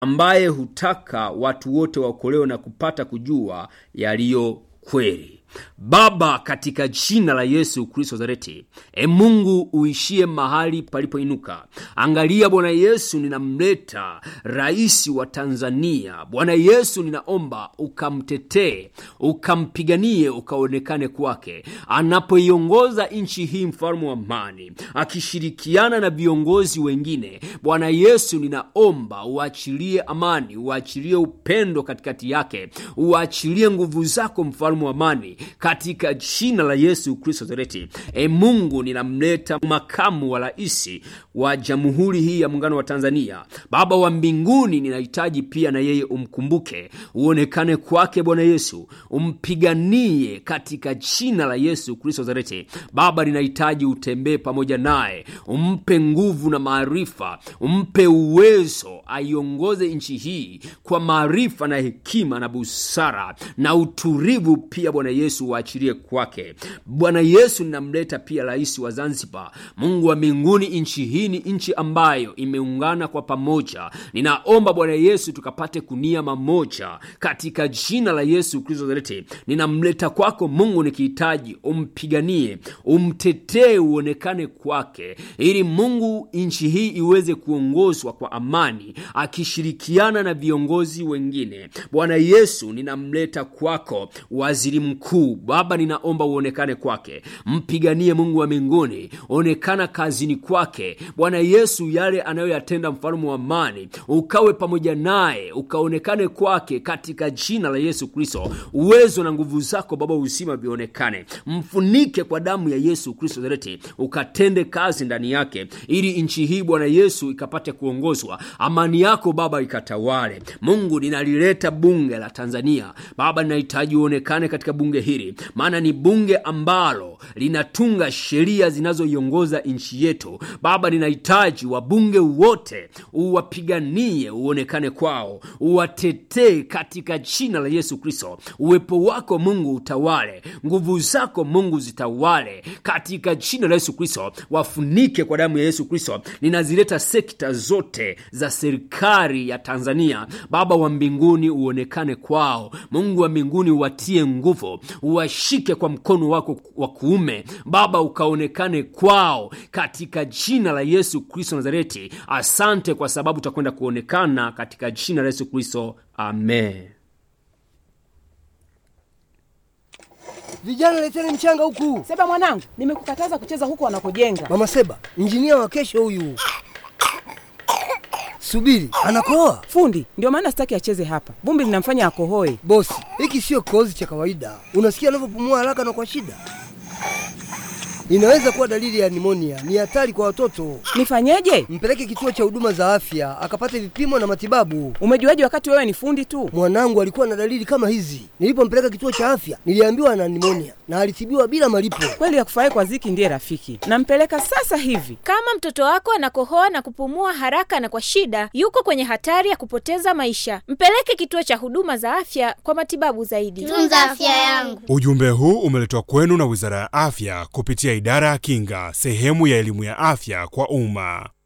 ambaye hutaka watu wote waokolewe na kupata kujua yaliyo kweli baba katika jina la yesu kristo zareti e mungu uishie mahali palipoinuka angalia bwana yesu ninamleta rais wa tanzania bwana yesu ninaomba ukamtetee ukampiganie ukaonekane kwake anapoiongoza nchi hii mfalme wa amani akishirikiana na viongozi wengine bwana yesu ninaomba uachilie amani uachilie upendo katikati yake uachilie nguvu zako mfalme wa amani katika jina la yesu kristo zareti e mungu ninamleta makamu wa raisi wa jamhuri hii ya muungano wa tanzania baba wa mbinguni ninahitaji pia na yeye umkumbuke uonekane kwake bwana yesu umpiganie katika jina la yesu kristo zareti baba ninahitaji utembee pamoja naye umpe nguvu na maarifa umpe uwezo aiongoze nchi hii kwa maarifa na hekima na busara na utulivu pia bwana yesu waachilie kwake bwana yesu ninamleta pia rais wa zanzibar mungu wa mbinguni nchi hii ni nchi ambayo imeungana kwa pamoja ninaomba bwana yesu tukapate kunia mamoja katika jina la yesu kristo zareti ninamleta kwako mungu nikihitaji umpiganie umtetee uonekane kwake ili mungu nchi hii iweze kuongozwa kwa amani akishirikiana na viongozi wengine bwana yesu ninamleta kwako waziri mkuu baba ninaomba uonekane kwake mpiganie mungu wa mbinguni onekana kazini kwake bwana yesu yale anayoyatenda mfalume wa amani ukawe pamoja naye ukaonekane kwake katika jina la yesu kristo uwezo na nguvu zako baba uzima vionekane mfunike kwa damu ya yesu kristo zareti ukatende kazi ndani yake ili nchi hii bwana yesu ikapate kuongozwa amani yako baba ikatawale mungu ninalileta bunge la tanzania baba ninahitaji uonekane katika bunge hili maana ni bunge ambalo linatunga sheria zinazoiongoza nchi yetu baba ninahitaji wabunge wote uwapiganie uonekane kwao uwatetee katika jina la yesu kristo uwepo wako mungu utawale nguvu zako mungu zitawale katika jina la yesu kristo wafunike kwa damu ya yesu kristo ninazileta sekta zote za serikali ya tanzania baba wa mbinguni uonekane kwao mungu wa mbinguni uwatie nguvu uwashike kwa mkono wako wa kuume baba ukaonekane kwao katika jina la yesu kristo nazareti asante kwa sababu utakwenda kuonekana katika jina la yesu kristo amen Vijana leteni mchanga huku. Seba mwanangu, nimekukataza kucheza huko wanakojenga. Mama Seba, injinia wa kesho huyu. Subiri, anakoa. Fundi, ndio maana sitaki acheze hapa. Vumbi linamfanya akohoe. Bosi, hiki sio kikohozi cha kawaida. Unasikia anavyopumua haraka na kwa shida. Inaweza kuwa dalili ya nimonia. Ni hatari kwa watoto. Nifanyeje? Mpeleke kituo cha huduma za afya akapate vipimo na matibabu. Umejuaje wakati wewe ni fundi tu? Mwanangu alikuwa na dalili kama hizi. Nilipompeleka kituo cha afya, niliambiwa ana nimonia na alitibiwa bila malipo. Kweli ya kufurahi kwa ziki ndiye rafiki. Nampeleka sasa hivi. Kama mtoto wako anakohoa na kupumua haraka na kwa shida, yuko kwenye hatari ya kupoteza maisha. Mpeleke kituo cha huduma za afya kwa matibabu zaidi. Tunza afya yangu. Ujumbe huu umeletwa kwenu na Wizara ya Afya kupitia Idara ya Kinga, sehemu ya elimu ya afya kwa umma.